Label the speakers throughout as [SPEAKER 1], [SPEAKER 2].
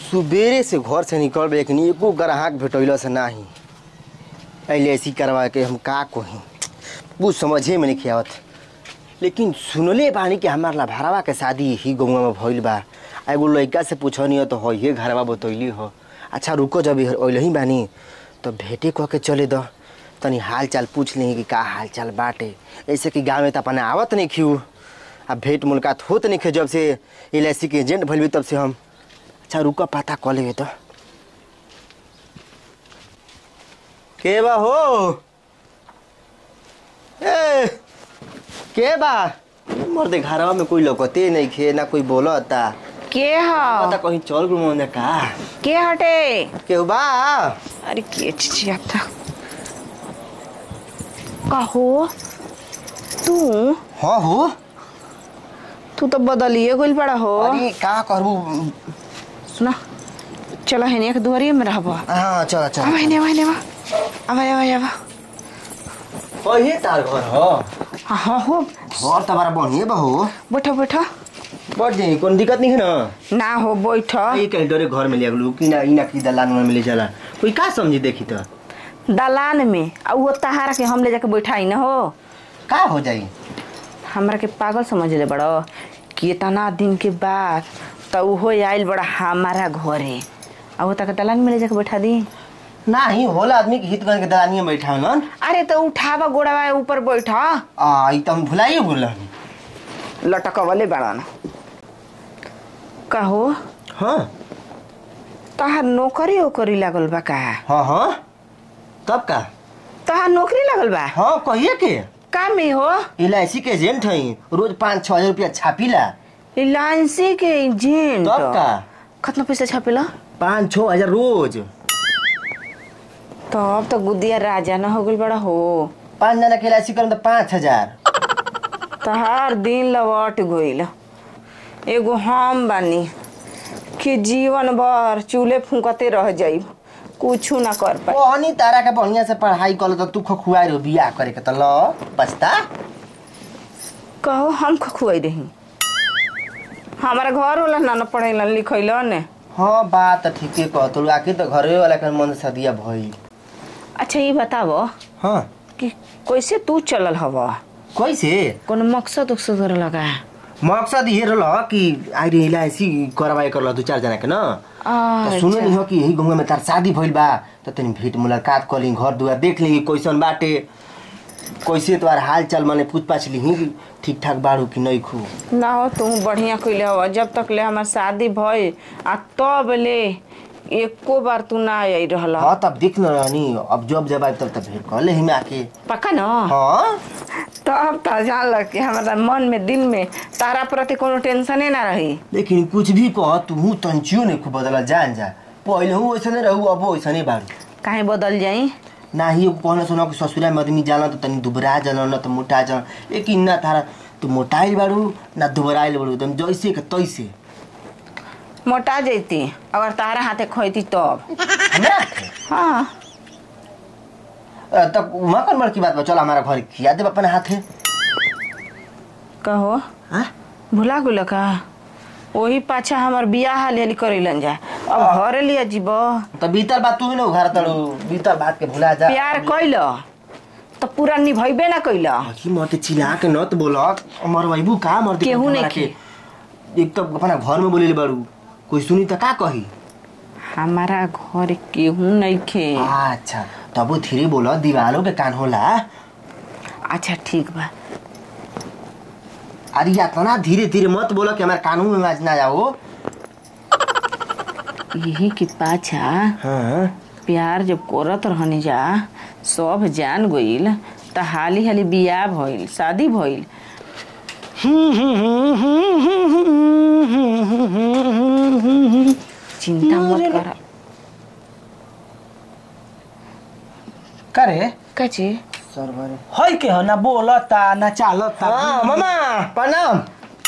[SPEAKER 1] सुबेरे से घर से निकल लेकिन एको ग्राहक भेटैल से नाही अइले ऐसी करवा के हम का कही कुछ समझे में नहीं आवत लेकिन सुनले बानी कि हमार लभारवा के शादी ही गौवा में भइल बा आ एगो लड़का से पूछनी हो तो हो ये घरवा बतैली हो अच्छा रुको जब अइल ही बानी तो भेटे कह के चले द तनी हाल चाल पूछ ली कि का हाल चाल बाटे ऐसे कि गाँव में तो अपने आवत नहीं खियू आ भेंट मुलाकात होत नहीं खे जब से एल के एजेंट भइल बी तब से हम अच्छा रुका पता कऽ लेबे तो के बा हो ए के बा मर्दे घरवा में कोई लौकते नहीं खे ना कोई बोलता
[SPEAKER 2] के
[SPEAKER 1] पता
[SPEAKER 2] ह
[SPEAKER 1] कहीं चल गुल मोने का
[SPEAKER 2] के हटे
[SPEAKER 1] केहू बा
[SPEAKER 2] अरे के चिचियाता कहो तू
[SPEAKER 1] हाँ हो
[SPEAKER 2] तू तो बदलिए गइल बड़ा हो
[SPEAKER 1] अरे का करबू
[SPEAKER 2] सुना चलो हेने एक दुआरिये में रहबो
[SPEAKER 1] हाँ चल
[SPEAKER 2] अब
[SPEAKER 1] चल
[SPEAKER 2] हेने अब हेने अब अब अब अब
[SPEAKER 1] ओही तार घर हो
[SPEAKER 2] हाँ हाँ हो
[SPEAKER 1] घर त बड़ा बढ़िया बा हो
[SPEAKER 2] बैठो बैठो
[SPEAKER 1] बढ़ जाई कोई दिक्कत नहीं है ना
[SPEAKER 2] ना हो बैठो
[SPEAKER 1] ये कहीं डरे घर में ले गलू कि ना इना की दलान में ले चला कोई का समझी देखी तो
[SPEAKER 2] दलान में आ वो तहारा के हम ले जाके बैठाई न हो
[SPEAKER 1] का हो जाई
[SPEAKER 2] हमरा के पागल समझ ले बड़ो कितना दिन के बाद तो उहो आइल बड़ा हमारा घरे आ वो तक दलान में ले जाके बैठा दी
[SPEAKER 1] नाही होला आदमी के हित बन के दलानिया बैठा न
[SPEAKER 2] अरे तो उठावा गोड़ावा ऊपर बैठा
[SPEAKER 1] आ ई त हम भुलाइए बोल
[SPEAKER 2] लटकवले बड़न कहो
[SPEAKER 1] हाँ
[SPEAKER 2] तहार नौकरी ओकरी लागल बा का
[SPEAKER 1] हाँ हाँ तब का
[SPEAKER 2] तहार नौकरी लागल बा
[SPEAKER 1] हाँ कहिए के
[SPEAKER 2] का में हो
[SPEAKER 1] एल के एजेंट हई रोज पाँच छः हजार रुपया छापीला
[SPEAKER 2] रिलायंसी के एजेंट
[SPEAKER 1] तब का
[SPEAKER 2] कितना पैसा छापेला
[SPEAKER 1] पाँच छः हजार रोज
[SPEAKER 2] तब तो गुदिया राजा न हो गइल बड़ा हो
[SPEAKER 1] पाँच जना के एल करम तो पाँच हजार
[SPEAKER 2] तहार दिन लौट गइल एगो हम बानी कि जीवन भर चूल्हे फूकते रह जाई कुछ ना कर पाई
[SPEAKER 1] ओहनी तारा के बढ़िया से पढ़ाई कर तो तू खुआई रहो बियाह करे के तो ल बचता
[SPEAKER 2] कहो हम खुआई रही हमारा घर वाला ना न पढ़ेला लिखैला ने
[SPEAKER 1] हाँ बात तो ठीके कह तू आखिर तो घरे वाला के मन से दिया भई
[SPEAKER 2] अच्छा ये बतावो
[SPEAKER 1] हाँ
[SPEAKER 2] कि कैसे तू चलल हव
[SPEAKER 1] कैसे
[SPEAKER 2] कोनो मकसद उकसद करे लगा
[SPEAKER 1] मकसद ये रह कि आइरे इलायची करवाए करल दू चार जना के ना तो सुनो नहीं हो कि यही गंगा में तार शादी भइल बा तो तनी भेंट मुलाकात कर ली घर दुआर देख ली कैसन बाटे कैसे तोहार हाल चाल माने पूछ पाछ ली कि ठीक ठाक बाड़ू कि नहीं खू
[SPEAKER 2] ना हो तू बढ़िया कैले हव जब तक ले हमार शादी भई आ तब ले एको बार तू ना आई रहल
[SPEAKER 1] हाँ तब देख न रहनी अब जब जब आए तब तब भेंट कर ले हिमे आके
[SPEAKER 2] पक्का न
[SPEAKER 1] हाँ
[SPEAKER 2] तब त जान कि हमारा मन में दिल में तारा प्रति कोनो टेंशने ना रही
[SPEAKER 1] लेकिन कुछ भी कह तू तंचियो नहीं खूब बदला जान जा पहले हूँ वैसने रहू अब वैसने बाड़ू
[SPEAKER 2] काहे बदल जाई
[SPEAKER 1] ना ही कहना सुना कि ससुरा में आदमी जाला तो तनी दुबरा जाला न तो मोटा जाला लेकिन ना तारा तू मोटाइल बाड़ू ना दुबराइल बाड़ू एकदम जैसे के तैसे
[SPEAKER 2] मोटा जैती अगर तारा हाथे खोती तब
[SPEAKER 1] हमरा के?
[SPEAKER 2] हाँ
[SPEAKER 1] अ, तब वहाँ कौन बड़की बात बा चल हमारा घर खिया दे अपने हाथे
[SPEAKER 2] कहो
[SPEAKER 1] हाँ?
[SPEAKER 2] भुला गुल का वही पाछा हमार बियाह हाल हाली करेलन जा अब घरे लिया जीब
[SPEAKER 1] तो बीतल बात तू ही ना घर तड़ू बीतल बात के भुला जा
[SPEAKER 2] प्यार कैल तो पूरा निभैबे ना कैल
[SPEAKER 1] कि मत चिल्ला के नत बोलक मर वैबू का मर दे
[SPEAKER 2] केहू नहीं
[SPEAKER 1] हमरा के एक तो अपना घर में बोले बाड़ू कोई सुनी तो का कही
[SPEAKER 2] हमारा घर केहू नहीं खे
[SPEAKER 1] अच्छा तब धीरे बोलो दीवालों के कान होला
[SPEAKER 2] अच्छा ठीक बा
[SPEAKER 1] अरे इतना धीरे धीरे मत बोलो कि हमारे कानून में आवाज ना जाओ
[SPEAKER 2] यही के पाछा
[SPEAKER 1] हाँ
[SPEAKER 2] प्यार जब करत रहनी जा सब जान गइल त हाली हाली बियाह भइल शादी भइल चिंता मत कर
[SPEAKER 3] करे
[SPEAKER 2] कची
[SPEAKER 1] सरवर
[SPEAKER 3] है के हो ना बोलता ना चालता
[SPEAKER 1] हाँ मामा प्रणाम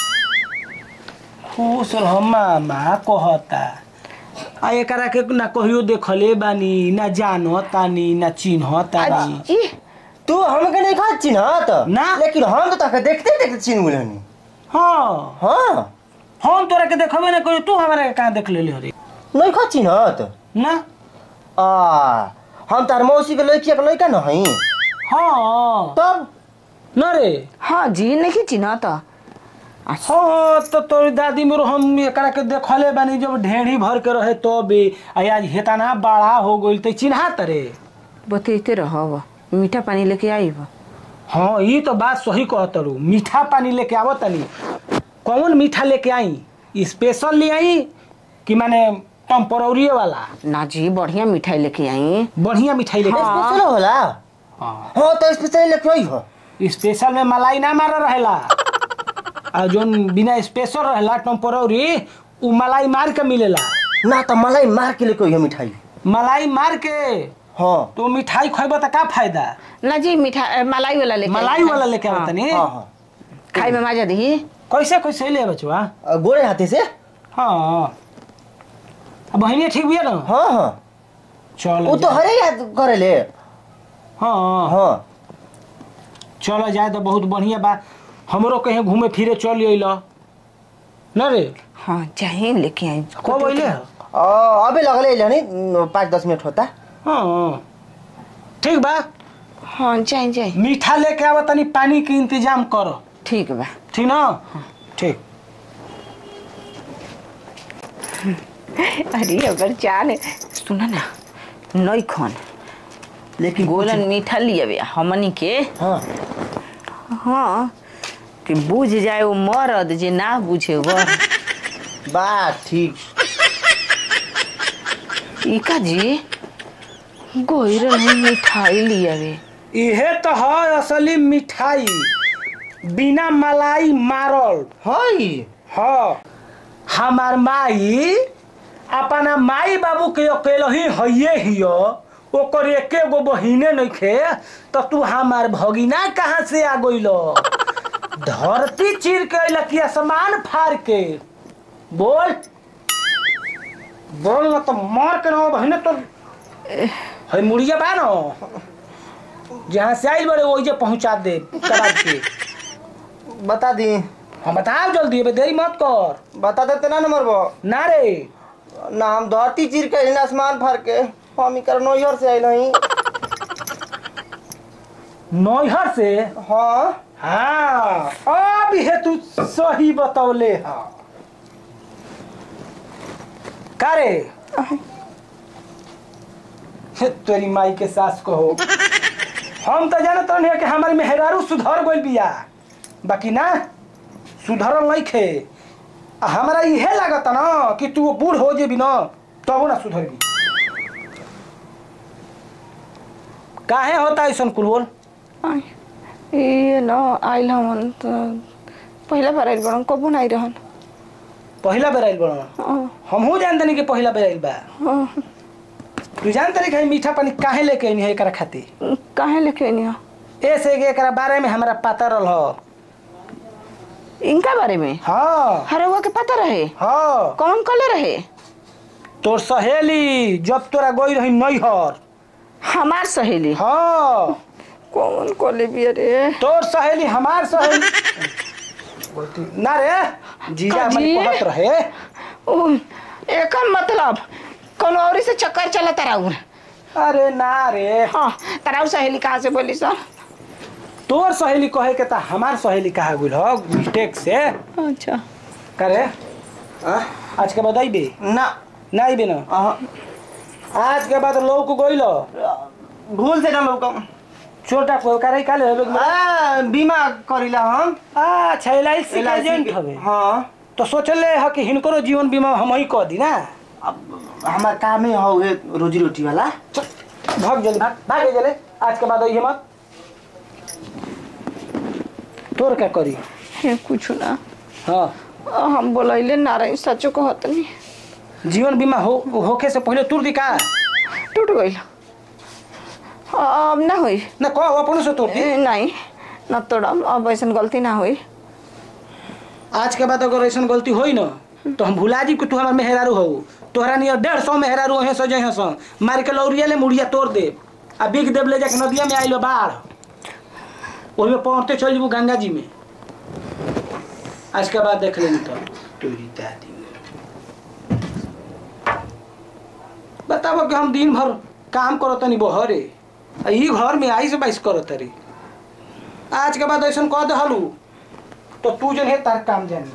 [SPEAKER 3] खुश रह मामा कहता आ एकरा के ना कहियो देखले बानी ना जानतानी ना चिन्हतानी
[SPEAKER 2] ई
[SPEAKER 1] तू हमके नहीं खा चिन्हत
[SPEAKER 3] ना।
[SPEAKER 1] लेकिन हम तो तके देखते देखते चिन्ह गुलनी
[SPEAKER 3] हाँ
[SPEAKER 1] हाँ
[SPEAKER 3] हम तोरा के देखबे ना कहियो तू हमरा के कहाँ देख लेले हरे
[SPEAKER 1] नहीं खा चिन्हत
[SPEAKER 3] ना
[SPEAKER 1] आ हम तार मौसी के लड़किया के लड़का न हई
[SPEAKER 3] हाँ
[SPEAKER 1] तब
[SPEAKER 3] न रे
[SPEAKER 2] हाँ जी नहीं चिन्ह तो
[SPEAKER 3] हाँ तो तोरी दादी मोर हम एकरा के देखले बानी जब ढेड़ी भर के रहे तो भी आज हेतना बड़ा हो गइल त चिन्हा तरे
[SPEAKER 2] बतैते रहब मीठा पानी लेके आईब
[SPEAKER 3] हाँ ये तो बात सही कहतरू मीठा पानी लेके आवो तनी कौन मीठा लेके आई स्पेशल ले आई कि माने टेम्पोररी वाला
[SPEAKER 2] ना जी बढ़िया मिठाई लेके आई
[SPEAKER 3] बढ़िया मिठाई लेके
[SPEAKER 1] स्पेशल होला
[SPEAKER 3] हाँ
[SPEAKER 1] हाँ तो स्पेशल लेके आई हो
[SPEAKER 3] स्पेशल में मलाई ना मार रहेला आ जोन बिना स्पेशल रहेला टेम्पोररी उ मलाई मार के मिलेला
[SPEAKER 1] ना तो मलाई मार के लेके आई हो मिठाई
[SPEAKER 3] मलाई मार के
[SPEAKER 1] हाँ
[SPEAKER 3] तो मिठाई खइब त का फायदा
[SPEAKER 2] ना जी मिठा अ, मलाई वाला लेके आई।
[SPEAKER 3] मलाई वाला लेके
[SPEAKER 2] हाँ,
[SPEAKER 3] आवत तनी
[SPEAKER 1] हाँ हाँ
[SPEAKER 2] खाई में मजा दी
[SPEAKER 3] कैसे कैसे ले बचवा
[SPEAKER 1] आ, गोरे हाथे से
[SPEAKER 3] हाँ अब बहिनी ठीक बिया ना
[SPEAKER 1] हाँ हाँ
[SPEAKER 3] चल
[SPEAKER 1] वो तो हरे याद करे ले
[SPEAKER 3] हाँ
[SPEAKER 1] हाँ
[SPEAKER 3] चल जाए तो बहुत बढ़िया बा हमरो कहीं घूमे फिरे चल अइल न रे
[SPEAKER 2] हाँ चाहे लेके आई
[SPEAKER 3] कब अइले
[SPEAKER 1] आ, अबे लगले ले नहीं पाँच दस मिनट होता
[SPEAKER 3] हाँ ठीक बा
[SPEAKER 2] हाँ जाए जाए
[SPEAKER 3] मीठा लेके आवा तनी पानी के इंतजाम कर
[SPEAKER 2] ठीक बा
[SPEAKER 3] ठीक ना ठीक
[SPEAKER 2] अरे अगर चाल सुना ना नई खन
[SPEAKER 1] लेकिन
[SPEAKER 2] गोलन मीठा लिया बे हमनी के
[SPEAKER 1] हाँ
[SPEAKER 2] हाँ कि बुझ जाए वो मरद जे ना बुझे वह
[SPEAKER 1] बात ठीक
[SPEAKER 2] इका जी गोइर नहीं मिठाई लिया बे
[SPEAKER 3] इहे तो है असली मिठाई बिना मलाई मारल
[SPEAKER 1] हई
[SPEAKER 3] हाँ हमार माई अपना माई बाबू के अकेले ही हइये हियो ओकर एके गो बहिने नइखे तो तू हमार भगिना कहाँ से आ गइल धरती चीर के अइल कि आसमान फाड़ के बोल बोल ना तो मार के ना बहिने तो है मुड़िया बा ना जहाँ से आइल बड़े वही जे पहुँचा दे करा के
[SPEAKER 1] बता दी
[SPEAKER 3] हम बताओ जल्दी अबे देरी मत कर
[SPEAKER 1] बता देते ना नंबर बो
[SPEAKER 3] ना रे
[SPEAKER 1] ना हम धरती चीर के अइली ना आसमान फाड़ के हम ही कर नोहर से आइल हई
[SPEAKER 3] नौहर से
[SPEAKER 1] हाँ
[SPEAKER 3] हाँ अब हे तू सही बतौले हा का रे हे, तेरी माई के सास को हो हम तो जानत रहनी कि हमारे मेहरारू सुधर गइल बिया बाकी ना सुधरल नहीं खे आ हमारा इहे लागत ना कि तू बूढ़ हो जेबी ना तब ना सुधरबी काहे होता ऐसा कुल बोल
[SPEAKER 2] आई, ये न आइल हमन त पहिला बार आइल बड़न कबू ना आई रहन
[SPEAKER 3] पहिला बेर आइल बड़ा
[SPEAKER 2] हाँ,
[SPEAKER 3] हमहू जानते नहीं कि पहिला बेर आइल बा
[SPEAKER 2] हाँ,
[SPEAKER 3] तू जानते नहीं कि मीठा पानी काहे लेके आइनी है एकरा खातिर
[SPEAKER 2] काहे लेके आइनी हो
[SPEAKER 3] ऐसे कि एकरा बारे में हमरा पता रहल हो
[SPEAKER 2] इनका बारे में
[SPEAKER 3] हाँ
[SPEAKER 2] हरवा के पता रहे
[SPEAKER 3] हाँ
[SPEAKER 2] कौन कले रहे
[SPEAKER 3] तोर सहेली जब तोरा गई रही नैहर
[SPEAKER 2] हमार सहेली
[SPEAKER 3] हाँ
[SPEAKER 2] कौन कले बिया रे
[SPEAKER 3] तोर सहेली हमार सहेली बोलती ना रे जीजा
[SPEAKER 2] का
[SPEAKER 3] हमारी
[SPEAKER 2] जी?
[SPEAKER 3] कहत रहे
[SPEAKER 2] ओ, एकर मतलब कौन औरी से चक्कर चला तराउर
[SPEAKER 3] अरे ना रे
[SPEAKER 2] हाँ तराउ सहेली कहाँ से बोली सर
[SPEAKER 3] तोर सहेली कहे के ता हमार सहेली कहा गुल हो मिस्टेक से
[SPEAKER 2] अच्छा
[SPEAKER 3] करे
[SPEAKER 1] हाँ?
[SPEAKER 3] आज के बाद अइबे
[SPEAKER 1] ना
[SPEAKER 3] ना अइबे ना
[SPEAKER 1] अहाँ,
[SPEAKER 3] आज के बाद लोग गइल
[SPEAKER 1] भूल से ना लोग
[SPEAKER 3] छोटा को करे काले होबे के
[SPEAKER 1] आ, बीमा करीला हम
[SPEAKER 3] अच्छा L I C
[SPEAKER 1] LIC
[SPEAKER 3] agent
[SPEAKER 1] के-
[SPEAKER 3] हवे
[SPEAKER 1] हाँ
[SPEAKER 3] तो सोचले ह कि हिनकरो जीवन बीमा हम ही कह दी ना
[SPEAKER 1] अब हमार कामे हो है रोजी रोटी वाला
[SPEAKER 3] चल भाग जल्दी भाग भाग जल्दी आज के बाद अइहे मत तोर क्या करी
[SPEAKER 2] हे कुछ ना
[SPEAKER 3] हाँ
[SPEAKER 2] हम बोलैले ना रही सचो कहत नहीं
[SPEAKER 3] जीवन बीमा हो होखे से पहले तुर दी का
[SPEAKER 2] टूट गई अब ना हुई
[SPEAKER 3] ना कह अपन से तुर दी
[SPEAKER 2] ए, नहीं न तोड़म अब ऐसा गलती ना हुई
[SPEAKER 3] आज के बाद अगर ऐसा गलती होई ना तो हम भुला जी कि तू हमार मेहरारू हो तोहरा नियर डेढ़ सौ मेहरारू हो सो जहे सो मार के लौरिया ले मुड़िया तोड़ दे आ बिग देव ले जाके नदिया में आइल बाढ़ ओही में पहुंचते चल जबू गंगा जी में आज के बाद देख लेनी तो तोरी दादी बताबो कि हम दिन भर काम करत तनी बहरे आ ई घर में आई से बाइस करत रे आज के बाद ऐसा कह दहलू तो तू जन है तार काम जानी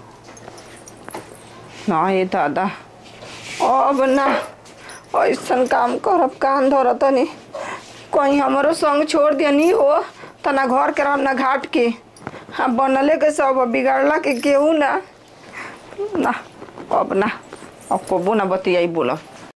[SPEAKER 2] ना ये दादा अब ना ऐसन काम करब कान धर तनी कहीं हमारो संग छोड़ दिया नहीं हो त ना घर के रहब ना घाट के हाँ बनले के सब बिगाड़ला के केहू ना ना अब ना अब कबो ना बतियाई बोलब